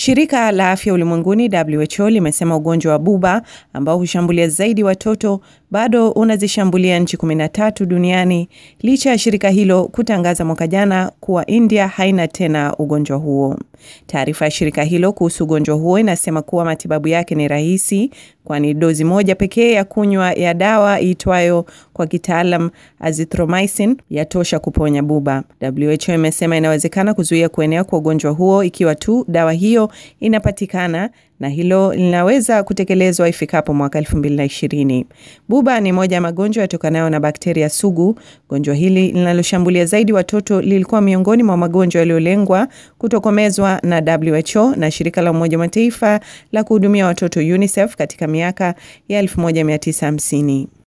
Shirika la Afya Ulimwenguni WHO limesema ugonjwa wa buba ambao hushambulia zaidi watoto bado unazishambulia nchi 13 duniani licha ya shirika hilo kutangaza mwaka jana kuwa India haina tena ugonjwa huo. Taarifa ya shirika hilo kuhusu ugonjwa huo inasema kuwa matibabu yake ni rahisi, kwani dozi moja pekee ya kunywa ya dawa iitwayo kwa kitaalam azithromycin yatosha kuponya buba. WHO imesema inawezekana kuzuia kuenea kwa ugonjwa huo ikiwa tu dawa hiyo inapatikana na hilo linaweza kutekelezwa ifikapo mwaka 2020. Buba ni moja ya magonjwa yatokanayo na bakteria sugu. Gonjwa hili linaloshambulia zaidi watoto lilikuwa miongoni mwa magonjwa yaliyolengwa kutokomezwa na WHO na shirika la Umoja wa Mataifa la kuhudumia watoto UNICEF katika miaka ya 1950.